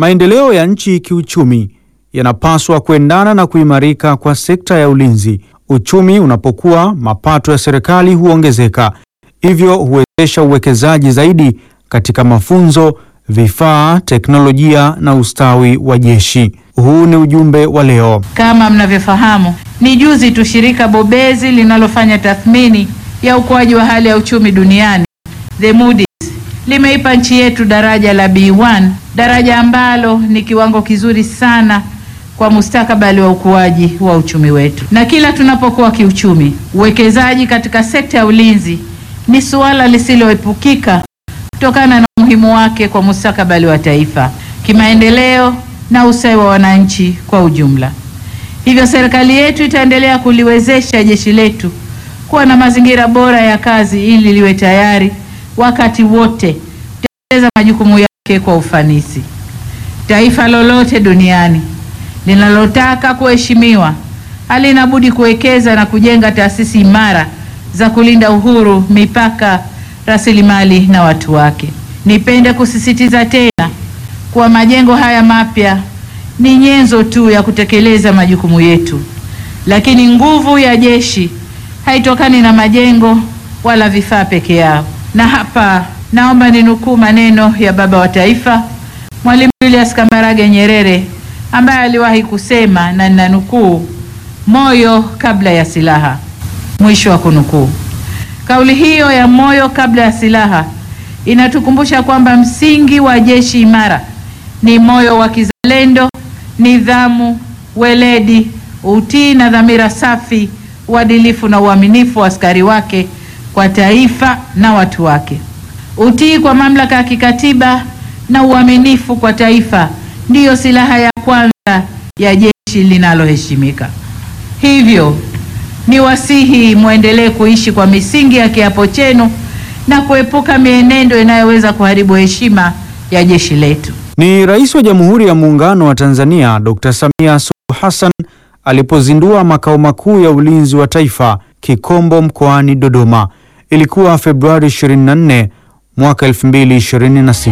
Maendeleo ya nchi kiuchumi yanapaswa kuendana na kuimarika kwa sekta ya ulinzi. Uchumi unapokuwa, mapato ya serikali huongezeka, hivyo huwezesha uwekezaji zaidi katika mafunzo, vifaa, teknolojia na ustawi wa jeshi. Huu ni ujumbe wa leo. Kama mnavyofahamu, ni juzi tu shirika bobezi linalofanya tathmini ya ukuaji wa hali ya uchumi duniani The Moody's limeipa nchi yetu daraja la B1, daraja ambalo ni kiwango kizuri sana kwa mustakabali wa ukuaji wa uchumi wetu. Na kila tunapokuwa kiuchumi, uwekezaji katika sekta ya ulinzi ni suala lisiloepukika kutokana na umuhimu wake kwa mustakabali wa taifa, kimaendeleo na ustawi wa wananchi kwa ujumla. Hivyo serikali yetu itaendelea kuliwezesha jeshi letu kuwa na mazingira bora ya kazi ili liwe tayari wakati wote kutekeleza majukumu yake kwa ufanisi. Taifa lolote duniani linalotaka kuheshimiwa halina budi kuwekeza na kujenga taasisi imara za kulinda uhuru, mipaka, rasilimali na watu wake. Nipende kusisitiza tena kuwa majengo haya mapya ni nyenzo tu ya kutekeleza majukumu yetu, lakini nguvu ya jeshi haitokani na majengo wala vifaa peke yao. Na hapa naomba ninukuu maneno ya baba wa taifa Mwalimu Julius Kambarage Nyerere ambaye aliwahi kusema, na ninanukuu, moyo kabla ya silaha, mwisho wa kunukuu. Kauli hiyo ya moyo kabla ya silaha inatukumbusha kwamba msingi wa jeshi imara ni moyo wa kizalendo, nidhamu, weledi, utii na dhamira safi, uadilifu na uaminifu wa askari wake kwa taifa na watu wake. Utii kwa mamlaka ya kikatiba na uaminifu kwa taifa ndiyo silaha ya kwanza ya jeshi linaloheshimika. Hivyo ni wasihi mwendelee kuishi kwa misingi ya kiapo chenu na kuepuka mienendo inayoweza kuharibu heshima ya jeshi letu. Ni Rais wa Jamhuri ya Muungano wa Tanzania Dr. Samia Suluhu Hassan alipozindua makao makuu ya ulinzi wa taifa Kikombo mkoani Dodoma. Ilikuwa Februari 24 mwaka 2026.